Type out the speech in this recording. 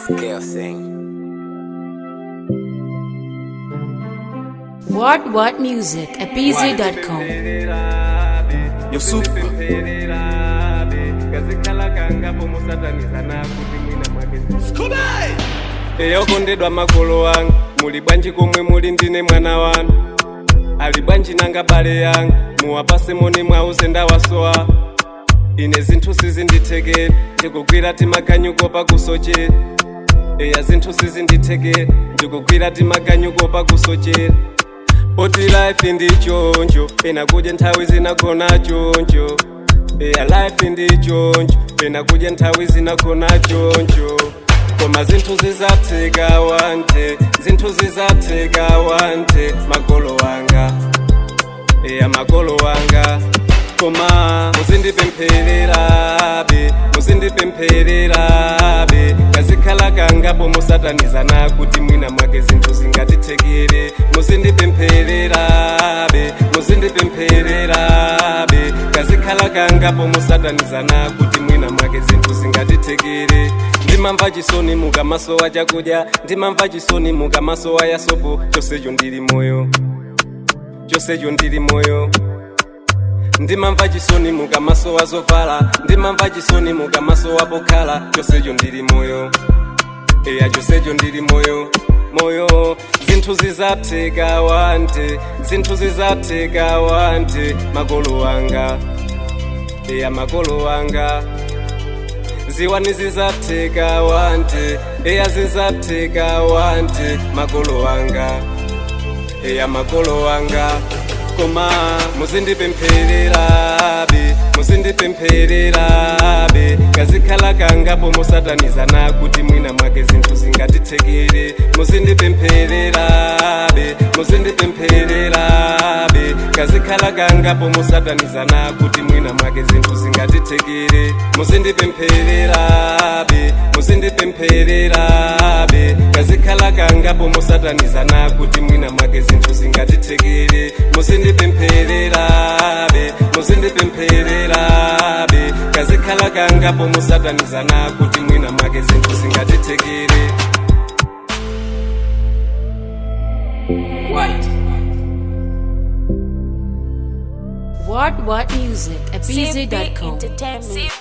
Scale sing. What What Music at BZ.com. Yo super. eyokondedwa makolo wanga muli bwanji komwe muli ndine mwana wanu ali bwanji nanga bale yanga muwapase moni mwauze ndawasowa ine zinthu sizindithekera ndikugwira timakanyuko pakusochera eya zinthu sizindithekera ndikugwira timakanyuko pakusochera poti life ndi choncho pena kudya nthawi zinagona choncho eya life ndi choncho pena kudya nthawi zinagona choncho koma zinthu zizatheka wante zinthu zizatheka wante makolo wanga eya makolo wanga koma muzindipemphererabe muzindipemphererabe kazikhala kangapo musatanizana kuti mwina mwake zinthu zingatithekere muzindipemphererabe muzindipemphererabe kazikhala kangapo musatanizana kuti mwina mwake zinthu zingatithekere ndimamva chisoni mukamasowa chakudya ndimamva chisoni mukamasowa yasopo chonsecho ndili moyo chonsecho ndili moyo ndimamva chisoni mukamasowa zovala ndimamva chisoni mukamasowa pokhala chonsecho ndili moyo eya chonsecho ndili moyo moyo zinthu zizatheka wante zinthu zizatheka wante makolo wanga eya makolo wanga ziwani zizatheka wante eya zizatheka wante makolo wanga eya makolo wanga koma muzindipemphererabe muzindipemphererabe kazikhala kangapo musatanizana kuti mwina mwake zinthu zingatithekere muzindipemphererabe muzindipemphererabe kazikhala kangapo musatanizana kuti mwina mwake zinthu zingatithekere muzindipemphererabe muzindipemphererabe kazikhala kangapo musatanizana kuti mwina mwake zinthu zingatithekere muzindipemphererabe muzindipemphererabe kazikhala kangapo musatanizana kuti mwina mwake zinthu zingatithekere What What Music at CB BZ.com. Entertainment.